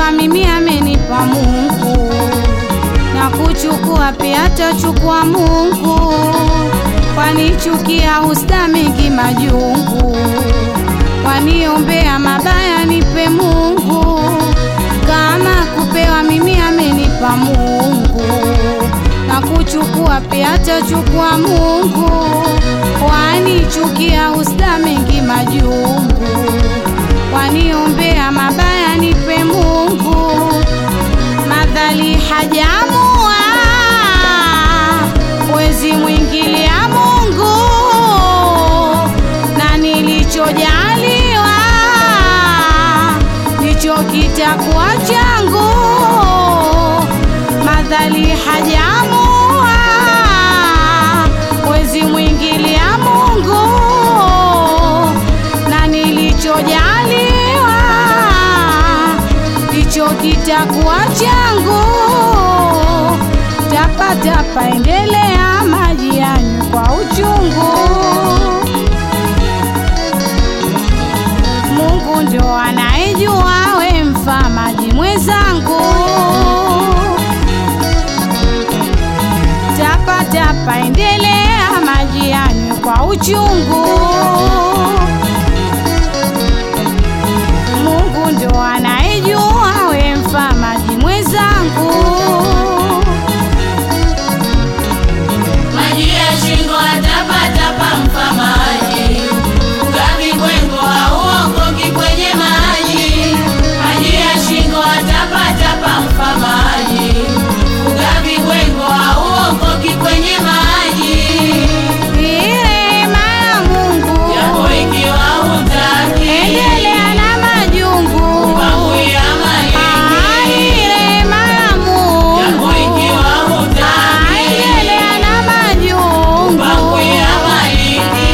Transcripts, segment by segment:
kupewa mimi amenipa Mungu, na kuchukua pia atachukua Mungu, kwanichukia husda mengi majungu, waniombea mabaya nipe Mungu, kama kupewa mimi amenipa Mungu, na kuchukua pia atachukua Mungu, wanichukia husda mengi majungu, waniombea mabaya nipe Mungu, madhali hajamua wezi mwingilia Mungu, na nilichojaliwa ndicho kitakuwa changu, madhali hajamua wezi mwingilia Mungu, na nilichojaliwa ndicho kitakuwa changu. Tapatapa endelea, maji yanywe kwa uchungu. Mungu ndo anayejua, we mfa maji mwenzangu. Tapatapa endelea, maji yanywe kwa uchungu. Mungu ndo anayejua, we mfa maji mwenzangu. Maji ya shingo atapatapa mfa maji, ugavi kwengo hauokoki kwenye maji. Maji ya shingo atapatapa mfa maji, ugavi kwengo hauokoki kwenye maji. Rehema ya Mungu Japo ikiwa hutaki, endelea na majungu. panguia malingi. Rehema ya Mungu Japo ikiwa hutaki, endelea na majungu. panguia malingi.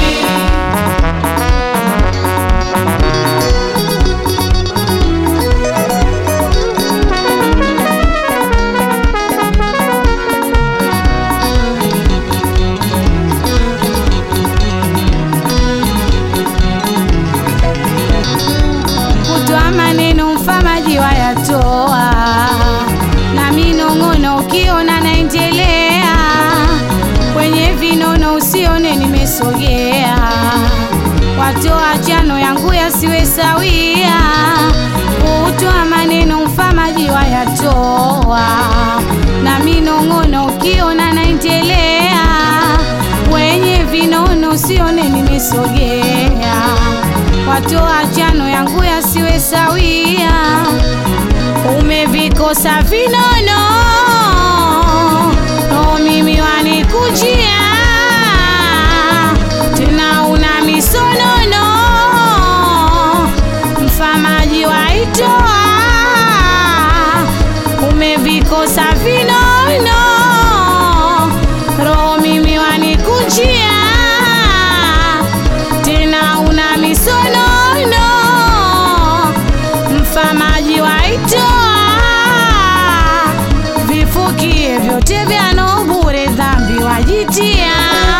Kutoa maneno mfamaji wayatoa, na minong'ono ukiona naendelea, kwenye vinono usione nimesogea, watoa chano yangu yasiwe sawia. Kutoa maneno mfamaji wayatoa, na minong'ono ukiona naendelea, kwenye vinono usione nimesogea watoa chano yangu yasiwe sawia. Umevikosa vinono, no mimi wanikujia tena, una misonono, mfamaji waitoa. Umevikosa vinono, roho mimi wanikujia tena una misonono, mfamaji waitoa. Vifukie vyote vyano bure, dhambi wajitia.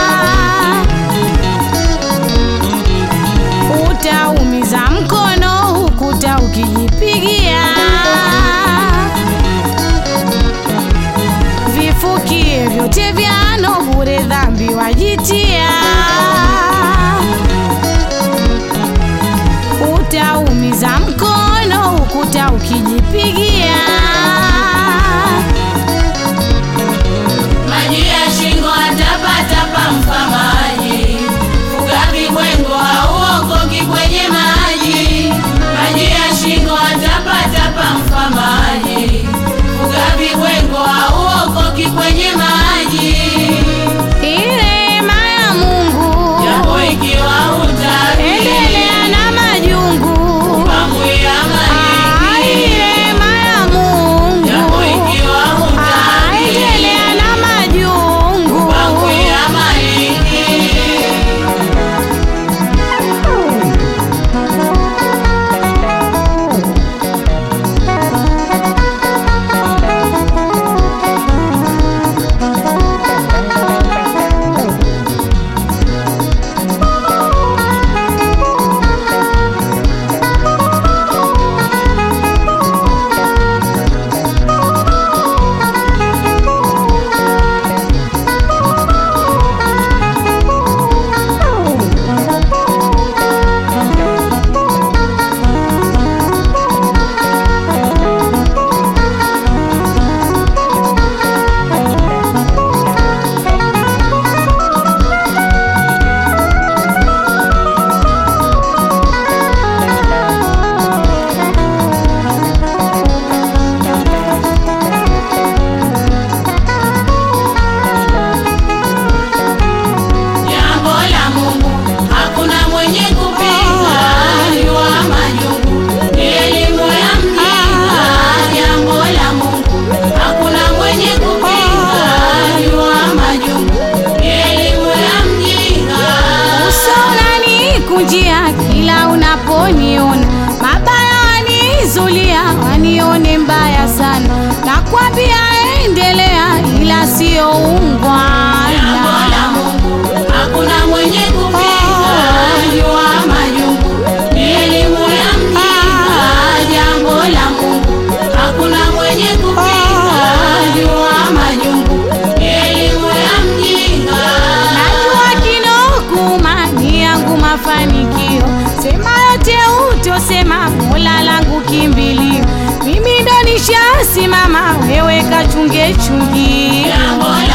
Utaumiza mkono hukuta ukijipigia. Vifukie vyote vyano bure, dhambi wajitia utaumiza mkono ukuta ukijipigia. Maji ya shingo atapatapa mfa maji, ugavi kwengo hauokoki kwenye maji. Maji ya shingo atapatapa mfa maji, ugavi kwengo hauokoki kwenye maji. Rehema ya Mungu Japo ikiwa hutaki, endelea na majungu. panguia malingi. Rehema ya wanaponiona mabaya wanizulia, wanione mbaya sana. Nakwambia endelea, ila sio Jambo ungwana. la Mungu hakuna mwenye kupinga, jua majungu ni elimu ya mjinga. Jambo la Mungu hakuna mwenye kupinga, jua majungu ni elimu ya mjinga. Najua kinokuma ni yangu mafanikio, sema yote utosema, Mola langu kimbilio. Mimi ndo nishasimama, wewe kachunge chungi. Jambo